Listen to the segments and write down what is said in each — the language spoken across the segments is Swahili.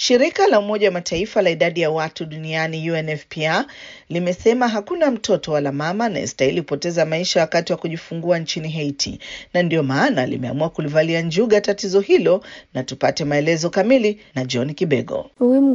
Shirika la Umoja wa Mataifa la idadi ya watu duniani UNFPA limesema hakuna mtoto wala mama anayestahili kupoteza maisha wakati wa kujifungua nchini Haiti, na ndiyo maana limeamua kulivalia njuga tatizo hilo, na tupate maelezo kamili na John Kibego.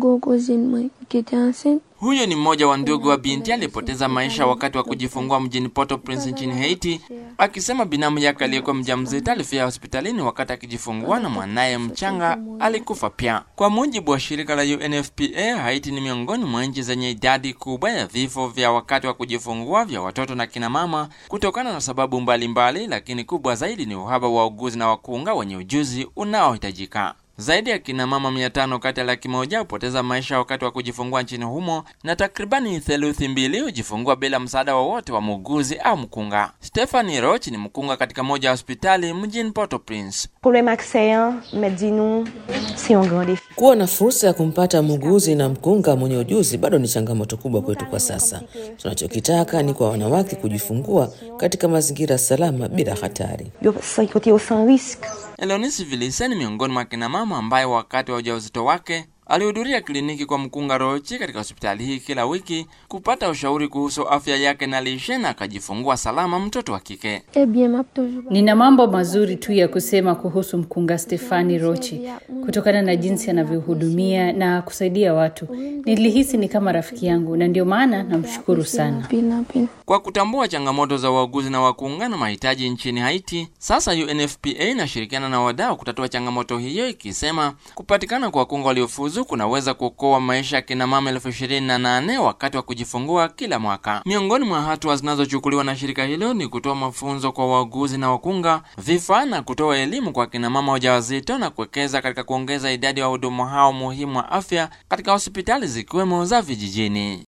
Huyo ni mmoja wa ndugu wa binti aliyepoteza maisha wakati wa kujifungua mjini Port-au-Prince nchini Haiti, akisema binamu yake aliyekuwa mjamzito alifia hospitalini wakati akijifungua na mwanaye mchanga alikufa pia. Kwa mujibu wa shirika la UNFPA, Haiti ni miongoni mwa nchi zenye idadi kubwa ya vifo vya wakati wa kujifungua vya watoto na kina mama kutokana na sababu mbalimbali mbali, lakini kubwa zaidi ni uhaba wa uguzi na wakunga wenye ujuzi unaohitajika. Zaidi ya kina mama mia tano kati ya laki moja hupoteza maisha wakati wa kujifungua nchini humo na takribani theluthi mbili hujifungua bila msaada wowote wa, wa muuguzi au mkunga. Stephanie Roch ni mkunga katika moja ya hospitali mjini Port-au-Prince. Kuwa na fursa ya kumpata muuguzi na mkunga mwenye ujuzi bado ni changamoto kubwa kwetu kwa sasa. Tunachokitaka ni kwa wanawake kujifungua katika mazingira salama bila hatari. Elonis Vilise ni miongoni mwa kina mama ambaye wakati wa ujauzito wake alihudhuria kliniki kwa mkunga Rochi katika hospitali hii kila wiki kupata ushauri kuhusu afya yake na lishe, na akajifungua salama mtoto wa kike. Nina mambo mazuri tu ya kusema kuhusu mkunga Stefani Rochi kutokana na jinsi anavyohudumia na kusaidia watu. Nilihisi ni kama rafiki yangu, na ndio maana namshukuru sana. Kwa kutambua changamoto za wauguzi na wakunga na mahitaji nchini Haiti, sasa UNFPA inashirikiana na wadau kutatua changamoto hiyo, ikisema kupatikana kwa wakunga waliofuzu kunaweza kuokoa maisha ya kina mama elfu ishirini na nane wakati wa kujifungua kila mwaka. Miongoni mwa hatua zinazochukuliwa na shirika hilo ni kutoa mafunzo kwa wauguzi na wakunga, vifaa na kutoa elimu kwa kina mama wajawazito na kuwekeza katika kuongeza idadi ya wahudumu hao muhimu wa afya katika hospitali zikiwemo za vijijini.